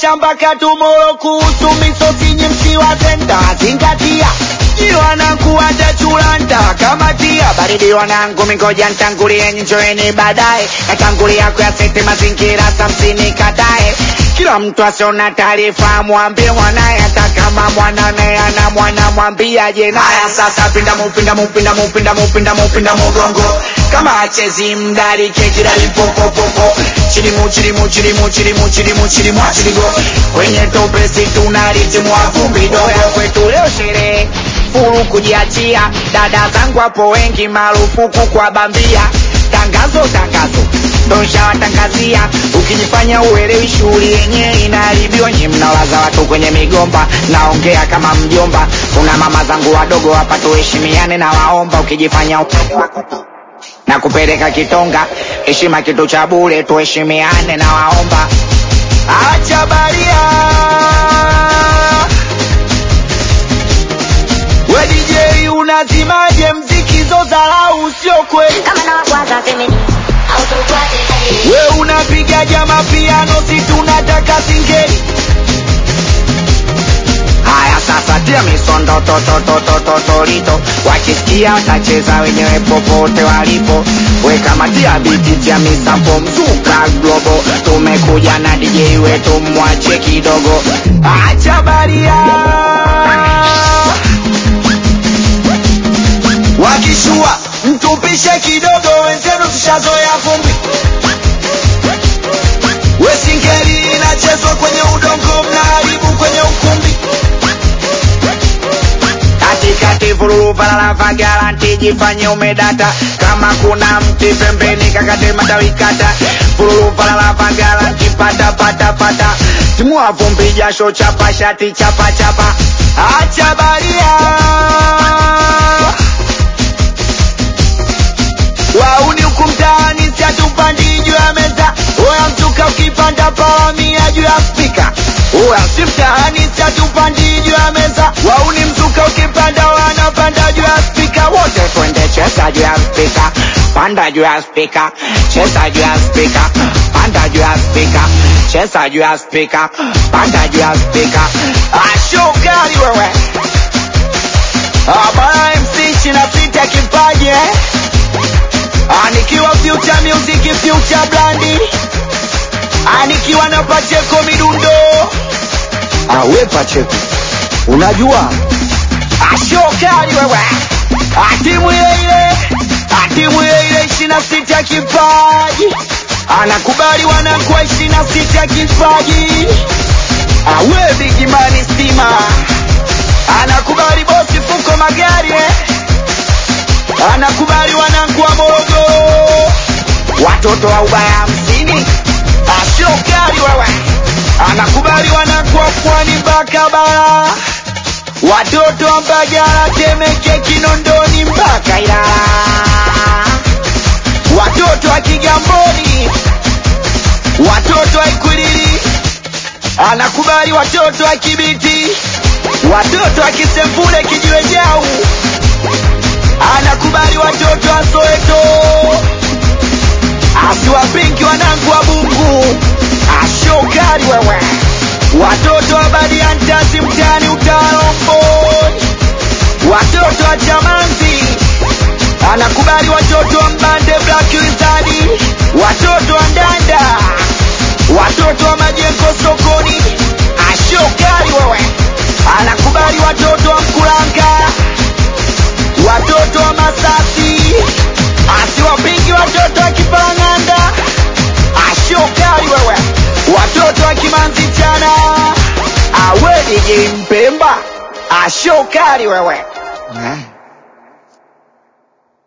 Tanzania mpaka tumoro kuhusu misosi nyimsi wa senta zingatia Nyi wanangu watachulanta kama tia baridi wanangu mingoja ntangulie njoeni baadaye natangulia kuyasete mazingira samsini katae kila mtu asiona taarifa mwambie mwanaye hata kama mwanane ana mwana mwambiaje naya sasa pinda mupinda mupinda mupinda mupinda mupinda mugongo kama achezi mdari kejirali popopopo chilimu chilimu chilimu chilimu chilimu chilimu chiligo kwenye topesi tunaritimwa vumbi doya kwetu leo sherehe furu kujiachia dada zangu hapo wengi marufuku kwa bambia tangazo tangazo donsha watangazia ukijifanya uelewi shughuli yenyewe inaharibiwa nyi mnalaza watu kwenye migomba naongea kama mjomba kuna mama zangu wadogo hapa tuheshimiane na waomba ukijifanya na kupeleka kitonga heshima kitu cha bure tuheshimiane na waomba acha baria we DJ unazimaje mziki zozarau sio kweli kama na wakwaza semeni au tukwate hadi we unapiga jama piano si tunataka singeli haya sasa tia misondo tototototolito wakisikia watacheza wenyewe popote walipo we kama tia biti tia misampo mzuka globo tumekuja na DJ wetu mwache kidogo acha baria wakishua mtupishe kidogo wenzenu tushazoea vumbi wesingeli inachezwa kwenye udongo mnaharibu kwenye ukumbi katikati vululu valala garanti jifanye umedata kama kuna mti pembeni kakate matawi kata vululu valala garanti pata pata pata timua vumbi jasho chapa shati chapa chapa acha baria wauni huku mtaani siatupandi juu ya meza oya mtuka ukipanda palamia juu ya spika oya si mtaani siatupandi juu ya meza wauni mtuka ukipanda wanapanda juu ya spika wote twende cheza juu ya spika panda juu ya spika cheza juu ya spika panda juu ya spika cheza juu ya spika panda juu ya spika ashokali wewe abana mc china sita kipaji eh? Anikiwa future music future blandi Anikiwa na Pacheko midundo Awe Pacheko Unajua Ashokali wewe Atimu ile ile Atimu ile ile ishina sita kipaji Anakubali wanakuwa ishina sita kipaji Awe bigimani stima Anakubali bosi fuko magari eh anakubali wanangu wa Morogoro, watoto wa ubaya hamsini, ashokali wewe, anakubali wanangu wa pwani mpaka bara, watoto wa Mbagala, Temeke, Kinondoni mpaka Ilala, watoto wa Kigamboni, watoto wa Ikwiriri, anakubali watoto wa Kibiti, watoto wa Kisembule, Kijiwe Jau anakubali watoto wa Soweto, asiwapinki wanangu wa Bungu, ashokali wewe, watoto wa Badiantasi mtani Utalomboi, watoto wa Chamanzi, anakubali watoto wa Mbande Black Wizard, watoto wa Ndanda, watoto wa Majengo sokoni, ashokali wewe, anakubali watoto wa Mkulanga watoto wa Masasi, asiwapingi watoto wa Kipanganda, ashokali wewe, watoto wa Kimanzi chana, awe DJ Mpemba, ashokali wewe eh.